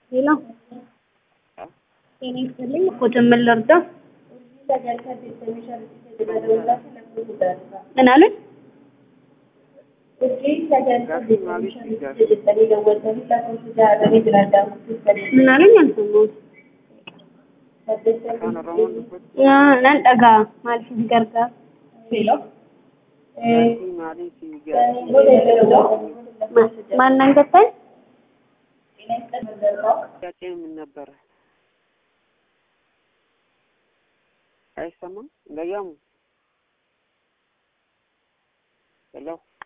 ሄሎ ጤና ይስጥልኝ እኮ ጀመል ልርዳ ምን አሉኝ? ምን አሉኝ? አልሰማሁም። nan dhagaa maaliif si gargaara? ማን ነን ገባኝ? ጥያቄ ምን ነበረ? አይሰማም? ለያሙ ሄሎ